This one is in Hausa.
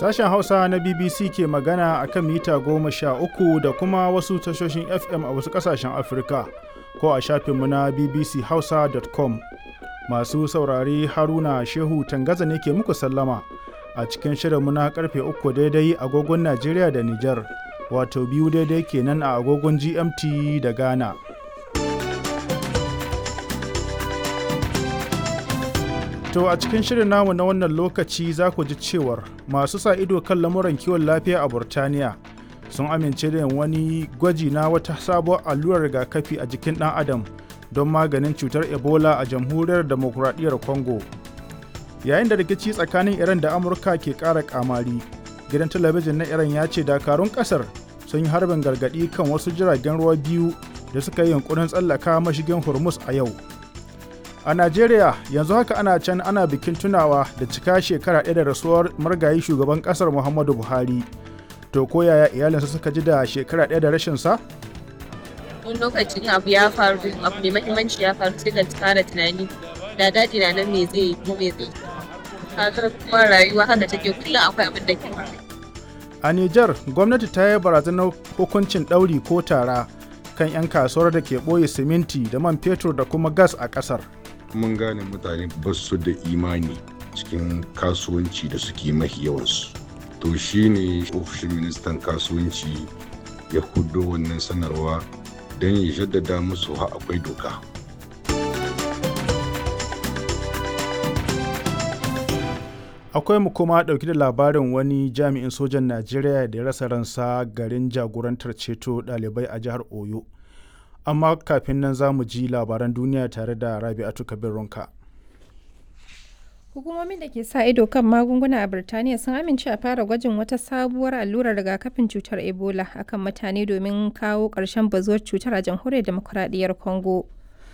Sashen Hausa na BBC ke magana a kan mita goma sha uku da kuma wasu tashoshin FM a wasu ƙasashen Afirka ko a shafinmu na bbchausa.com. Masu saurare Haruna Shehu Tangaza ne ke muku sallama a cikin shirinmu na karfe uku daidai agogon Najeriya da Nijar, wato biyu daidai kenan a agogon GMT da Ghana. To a cikin shirin namu na wannan lokaci za ku ji cewar masu sa ido kan lamuran kiwon lafiya a Burtaniya sun amince da wani gwaji na wata sabuwar allurar rigakafi a jikin ɗan adam don maganin cutar Ebola a jamhuriyar demokuraɗiyyar Congo. Yayin da rikici tsakanin Iran da Amurka ke ƙara ƙamari, gidan talabijin na Iran ya ce dakarun ƙasar sun yi harbin gargaɗi kan wasu jiragen ruwa biyu da suka yi yunkurin tsallaka mashigin Hormuz a yau. A Najeriya yanzu haka ana can ana bikin tunawa da cika shekara ɗaya da rasuwar margayi shugaban ƙasar Muhammadu Buhari. To ko yaya iyalinsa suka ji da shekara ɗaya da rashin sa? Wani lokacin abu ya faru abu mai mahimmanci ya faru sai ka fara tunani da daɗi na nan me zai yi ko me zai Kaga kuma rayuwa haka take kullum akwai abin da ke A Nijar gwamnati ta yi barazanar hukuncin ɗauri ko tara kan 'yan kasuwar da ke ɓoye siminti da man fetur da kuma gas a ƙasar. mun gane mutane ba su da imani cikin kasuwanci da suke mafi yawansu to shine ofishin ministan kasuwanci ya hudo wannan sanarwa don ya jaddada musu ha akwai doka Akwai mu kuma ɗauki da labarin wani jami'in sojan Najeriya da ya rasa ransa garin jagorantar ceto ɗalibai a jihar Oyo. amma kafin nan za mu ji labaran duniya tare da rabi'atu kabir ronka hukumomin da ke sa ido kan magunguna a birtaniya sun amince a fara gwajin wata sabuwar allurar rigakafin cutar ebola akan mutane domin kawo ƙarshen bazuwar cutar a jamhuriyar demokuraɗiyyar congo